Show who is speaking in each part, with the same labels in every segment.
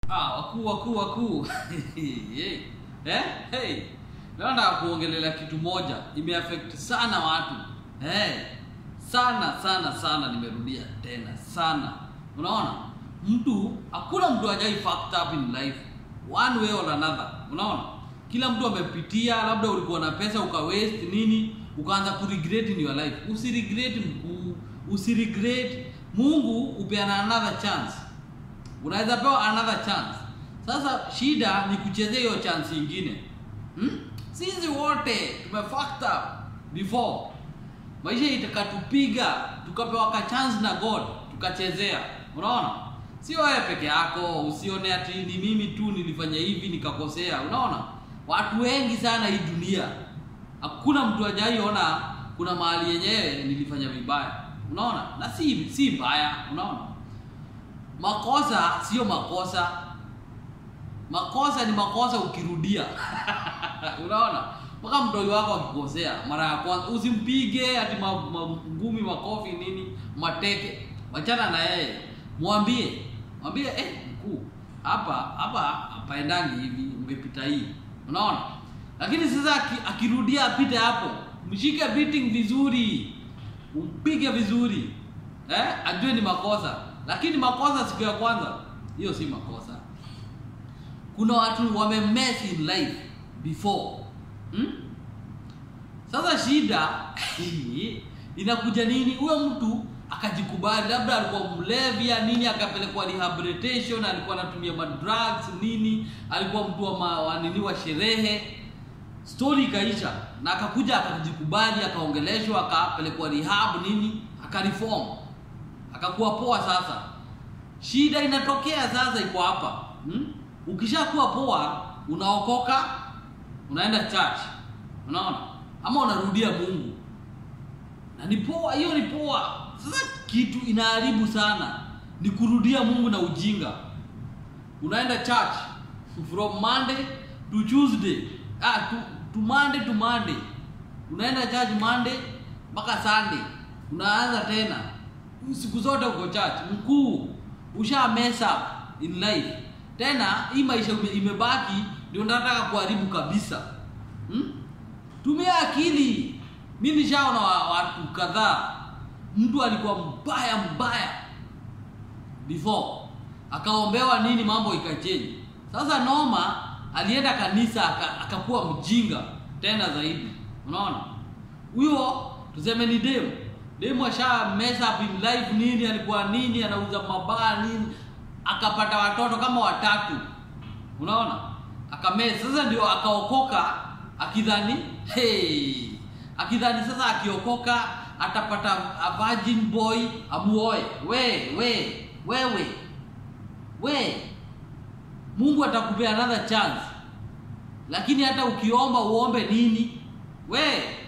Speaker 1: Ah, wakuu wakuu wakuu. Hey. eh? Hey. Leo nataka kuongelea kitu moja imeaffect sana watu. Eh. Sana sana sana nimerudia tena sana. Unaona? Mtu hakuna mtu hajai fucked up in life one way or another. Unaona? Kila mtu amepitia, labda ulikuwa na pesa uka waste nini, ukaanza ku regret in your life. Usiregret mkuu, usiregret. Mungu upeana another chance unaweza pewa another chance sasa shida ni kuchezea hiyo chance ingine hmm? sisi wote tume fucked up before maisha itakatupiga tukapewa ka chance na god tukachezea unaona sio wewe peke yako usione ati ni mimi tu nilifanya hivi nikakosea unaona watu wengi sana hii dunia hakuna mtu ajaiona kuna mahali yenyewe nilifanya vibaya unaona na si si mbaya unaona makosa sio makosa makosa ni makosa ukirudia unaona mpaka mtoi wako akikosea mara ya kwanza usimpige ati ma- ma- ngumi makofi nini mateke wachana na yeye mwambie mwambie eh mkuu hapa hapa hapaendangi hivi ungepita hii unaona lakini sasa aki- akirudia apite hapo mshike beating vizuri umpige vizuri eh ajue ni makosa lakini makosa siku ya kwanza hiyo si makosa kuna watu wamemess in life before hmm? sasa shida inakuja nini huyo mtu akajikubali labda alikuwa mlevya nini akapelekwa rehabilitation alikuwa anatumia madrugs nini alikuwa mtu wa, ma, wa nini wa sherehe story ikaisha na akakuja akajikubali akaongeleshwa akapelekwa rehab nini akareform akakuwa poa sasa shida inatokea sasa iko hapa hmm? ukishakuwa poa unaokoka unaenda church unaona ama unarudia mungu na ni poa hiyo ni poa sasa kitu inaharibu sana ni kurudia mungu na ujinga unaenda church from monday to tuesday ah, to, to monday to monday unaenda church monday mpaka sunday unaanza tena siku zote uko church mkuu usha mess up in life tena hii maisha ume- imebaki ndio nataka kuharibu kabisa hmm? tumia akili mi nishaona wa- watu kadhaa mtu alikuwa mbaya mbaya before akaombewa nini mambo ikachenji sasa noma alienda kanisa aka- akakuwa mjinga tena zaidi unaona huyo tuseme ni demu demu asha mess up in life nini alikuwa nini anauza mabaa nini akapata watoto kama watatu unaona akamesa sasa ndio akaokoka akidhani hey, akidhani sasa akiokoka atapata a virgin boy amuoe we we wewe we mungu atakupea another chance lakini hata ukiomba uombe nini we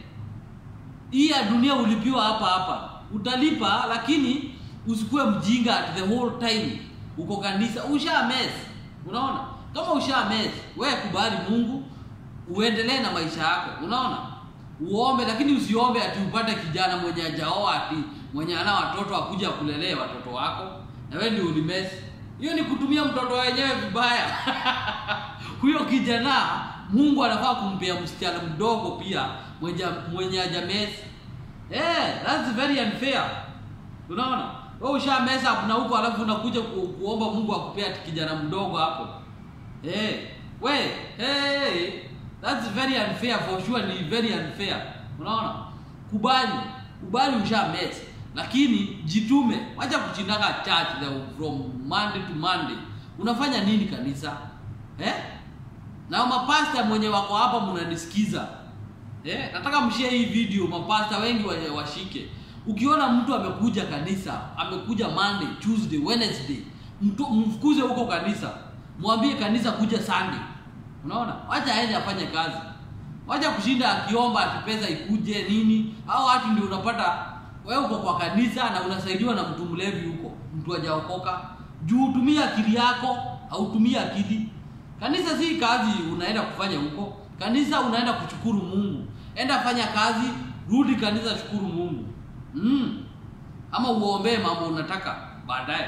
Speaker 1: hii ya dunia ulipiwa hapa hapa utalipa lakini usikuwe mjinga at the whole time uko kanisa usha mess unaona kama usha mess we kubali mungu uendelee na maisha yako unaona uombe lakini usiombe ati upate kijana mwenye ajaoa ati mwenye ana watoto akuja kulelee watoto wako na wewe ndio ulimess hiyo ni kutumia mtoto wenyewe vibaya huyo kijana mungu anafaa kumpea msichana mdogo pia mwenye, mwenye ajamesi eh, that's very unfair unaona wewe usha mess up na huko alafu unakuja ku, kuomba mungu akupea ati kijana mdogo hapo eh, we hey, that's very unfair for sure ni very unfair unaona kubali kubali usha mess lakini jitume wacha kuchindaka church the, from monday to monday unafanya nini kanisa eh? na mapasta mwenye wako hapa mnanisikiza eh? nataka mshie hii video mapasta wengi wa- washike ukiona mtu amekuja kanisa amekuja monday tuesday wednesday mtu mfukuze huko kanisa mwambie kanisa kuja sunday unaona wacha aende afanye kazi wacha kushinda akiomba ati pesa ikuje nini au watu ndio unapata wewe uko kwa kanisa na unasaidiwa na mtu mlevi huko mtu hajaokoka juu tumia akili yako au tumia akili kanisa si kazi unaenda kufanya huko kanisa unaenda kushukuru mungu enda fanya kazi rudi kanisa shukuru mungu mm. ama uombee mambo unataka baadaye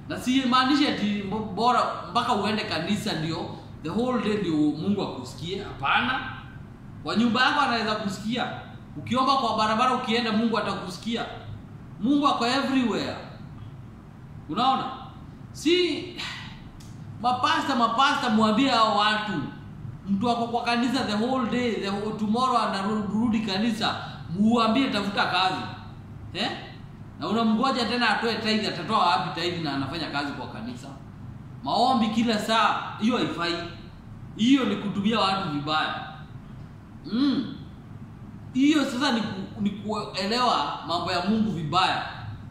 Speaker 1: na simaanishi ati bora mpaka uende kanisa ndio the whole day ndio mungu akusikie hapana kwa nyumba yako anaweza kusikia ukiomba kwa barabara ukienda mungu atakusikia mungu ako everywhere unaona si mapasta mapasta mwambie hao watu mtu ako kwa kanisa the whole day the whole, tomorrow anarudi kanisa muambie tafuta kazi eh? na unamgoja tena atoe tithe atatoa wapi tithe na anafanya kazi kwa kanisa maombi kila saa hiyo haifai hiyo ni kutumia watu vibaya mm. hiyo sasa ni, ku, ni kuelewa mambo ya mungu vibaya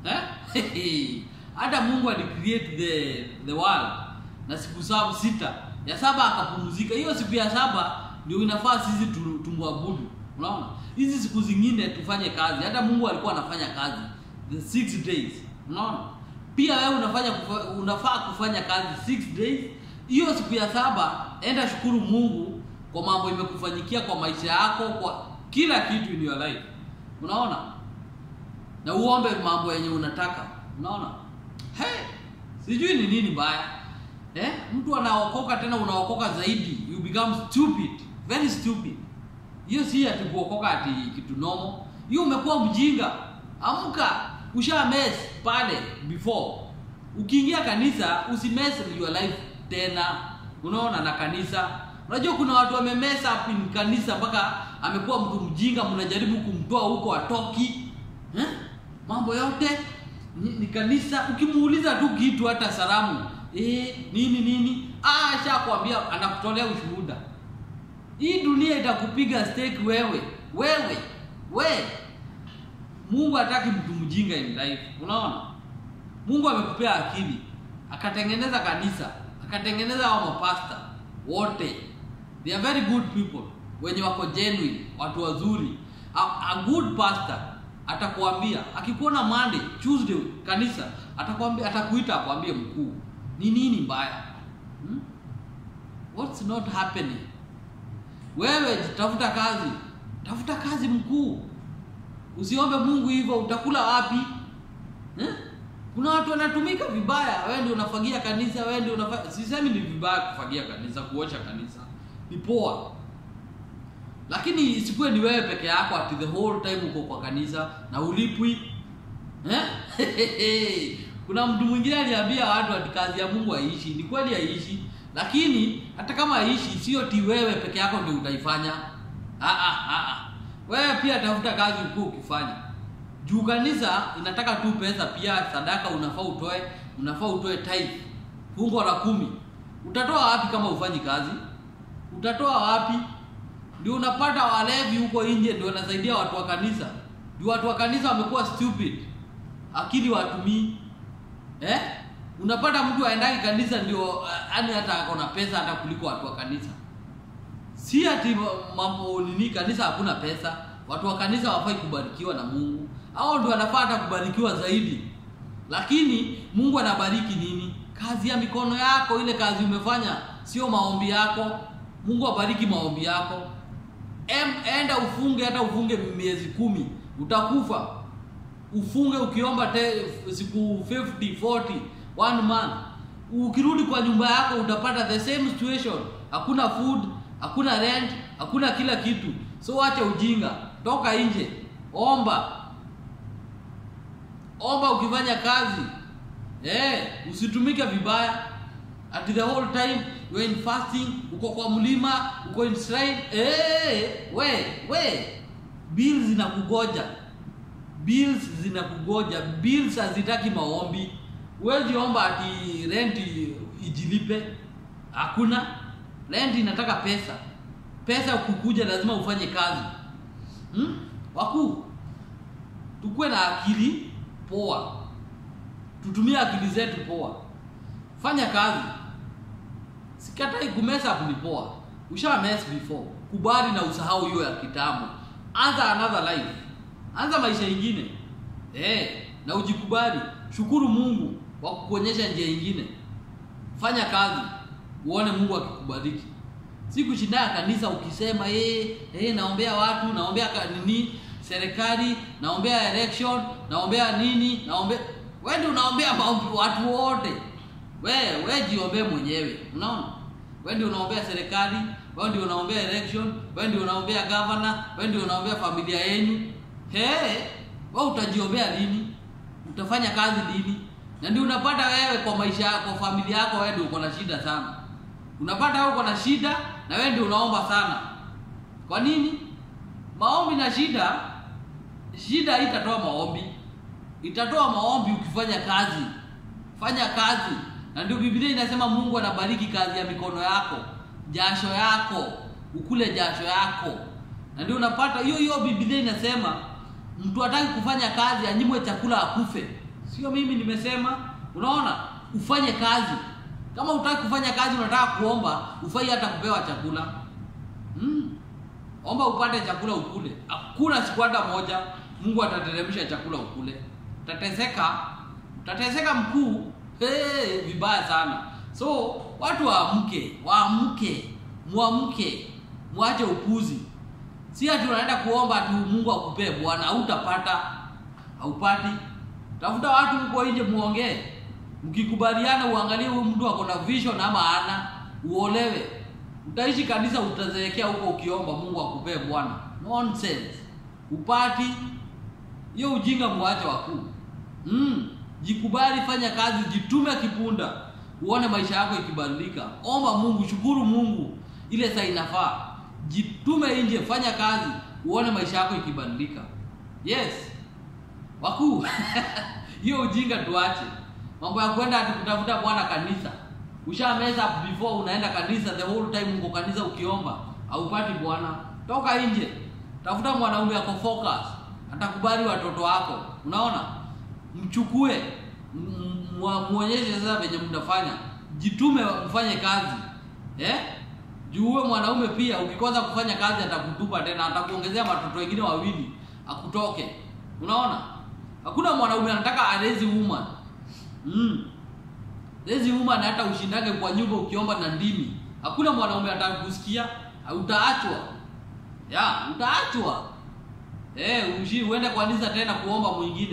Speaker 1: eh? hata mungu alicreate the, the world na siku saba sita ya saba akapumzika hiyo siku ya saba ndio inafaa sisi tu- tumwabudu unaona hizi siku zingine tufanye kazi hata mungu alikuwa anafanya kazi the six days unaona pia wewe unafanya kufa, unafaa kufanya kazi six days hiyo siku ya saba enda shukuru mungu kwa mambo imekufanyikia kwa maisha yako kwa kila kitu in your life unaona na uombe mambo yenye unataka unaona hey, sijui ni nini mbaya eh? mtu anaokoka tena unaokoka zaidi you become stupid very stupid hiyo si ati kuokoka ati kitu nomo hiyo umekuwa mjinga amka usha mess pale before ukiingia kanisa usimess your life tena unaona na kanisa unajua kuna watu wamemess up in kanisa mpaka amekuwa mtu mjinga mnajaribu kumtoa huko atoki eh? mambo yote ni, ni kanisa ukimuuliza tu kitu hata salamu eh, nini nini ah, ashakwambia anakutolea ushuhuda hii dunia itakupiga stake wewe wewe we mungu hataki mtu mjinga in life unaona mungu amekupea akili akatengeneza kanisa akatengeneza hao mapasta wote they are very good people wenye wako genuine watu wazuri a, a good pastor atakuambia akikuona Monday Tuesday kanisa atakwambia atakuita akwambie mkuu ni nini mbaya hmm? what's not happening wewe tafuta kazi tafuta kazi mkuu usiombe mungu hivyo utakula wapi eh? kuna watu wanatumika vibaya wewe ndio unafagia kanisa wewe ndio unafa... sisemi ni vibaya kufagia kanisa kuosha kanisa ni poa lakini isikuwe ni wewe peke yako ati the whole time uko kwa kanisa na ulipwi eh? kuna mtu mwingine aliambia watu ati kazi ya mungu haiishi ni kweli haiishi lakini hata kama haiishi sio ti wewe peke yako ndio utaifanya ah, ah, ah, ah. wewe pia tafuta kazi ukuu ukifanya juu kanisa inataka tu pesa pia sadaka unafaa utoe unafaa utoe tithe fungo la kumi utatoa wapi kama ufanyi kazi utatoa wapi ndio unapata walevi huko nje ndio wanasaidia watu wa kanisa ndio watu wa kanisa wamekuwa stupid akili watumii eh? unapata mtu aendaki kanisa ndio yani hata akona pesa hata kuliko watu wa kanisa si ati mambo nini kanisa hakuna pesa watu wa kanisa wafai kubarikiwa na mungu au ndio wanafaa hata kubarikiwa zaidi lakini mungu anabariki nini kazi ya mikono yako ile kazi umefanya sio maombi yako mungu abariki maombi yako em, enda ufunge hata ufunge miezi kumi utakufa ufunge ukiomba te, siku 50 40 one month ukirudi kwa nyumba yako utapata the same situation hakuna food hakuna rent hakuna kila kitu so acha ujinga toka nje omba omba ukifanya kazi eh, usitumike vibaya at the whole time you're in fasting uko kwa mlima uko in shrine eh, we we bills zinakugoja bills zinakugoja bills hazitaki maombi huwezi omba ati rent ijilipe hakuna rent inataka pesa pesa kukuja lazima ufanye kazi hmm? wakuu tukuwe na akili poa tutumie akili zetu poa fanya kazi sikatai kumesa ni poa usha mess before kubali na usahau hiyo ya kitambo anza another life anza maisha ingine eh na ujikubali shukuru mungu kwa kukuonyesha njia ingine fanya kazi uone mungu akikubariki si kushindana kanisa ukisema eh eh naombea watu naombea nini serikali naombea election naombea nini naombea wewe ndio unaombea watu wote we we jiombee mwenyewe unaona we ndio unaombea serikali we ndio unaombea election we ndio unaombea governor we ndio unaombea familia yenu he we utajiombea lini utafanya kazi lini na ndio unapata wewe kwa maisha yako kwa familia yako wewe ndio uko na shida sana unapata wewe uko na shida na wewe ndio unaomba sana kwa nini maombi na shida shida itatoa maombi itatoa maombi ukifanya kazi fanya kazi na ndio biblia inasema mungu anabariki kazi ya mikono yako jasho yako ukule jasho yako na ndio unapata hiyo hiyo biblia inasema mtu hataki kufanya kazi anyimwe chakula akufe sio mimi nimesema unaona ufanye kazi kama utaki kufanya kazi unataka kuomba ufai hata kupewa chakula mm. omba upate chakula ukule hakuna siku hata moja mungu atateremsha chakula ukule utateseka utateseka mkuu hey, vibaya sana so watu waamke waamke mwamke mwache upuzi si ati unaenda kuomba tu mungu akupee bwana hautapata haupati tafuta watu mko nje muongee mkikubaliana uangalie huyu mtu ako na vision ama ana uolewe utaishi kanisa utazeekea huko ukiomba mungu akupee bwana nonsense upati hiyo ujinga mwache wakuu mm. jikubali fanya kazi jitume kipunda uone maisha yako ikibadilika omba mungu shukuru mungu ile saa inafaa jitume nje fanya kazi uone maisha yako ikibadilika yes wakuu hiyo ujinga tuache mambo ya kwenda ati kutafuta bwana kanisa ushameza before unaenda kanisa the whole time uko kanisa ukiomba haupati bwana toka nje tafuta mwanaume ako focus atakubali watoto wako unaona mchukue muonyeshe sasa venye mtafanya jitume mfanye kazi eh? juue mwanaume pia ukikosa kufanya kazi atakutupa tena atakuongezea watoto wengine wawili akutoke unaona hakuna mwanaume anataka arezi woman mm. rezi woman hata ushindage kwa nyumba ukiomba na ndimi hakuna mwanaume atakusikia utaachwa ya utaachwa eh ushi uende kwa kanisa tena kuomba mwingine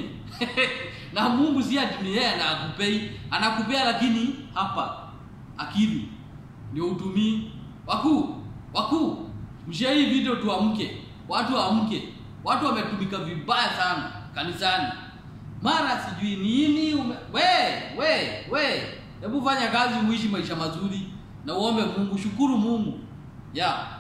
Speaker 1: na Mungu si ati ni yeye anakupei anakupea lakini hapa akili ndio utumii wakuu wakuu mshia hii video tuamke watu waamke watu wametumika vibaya sana kanisani mara sijui nini ume... we we we hebu fanya kazi uishi maisha mazuri na uombe Mungu shukuru Mungu ya yeah.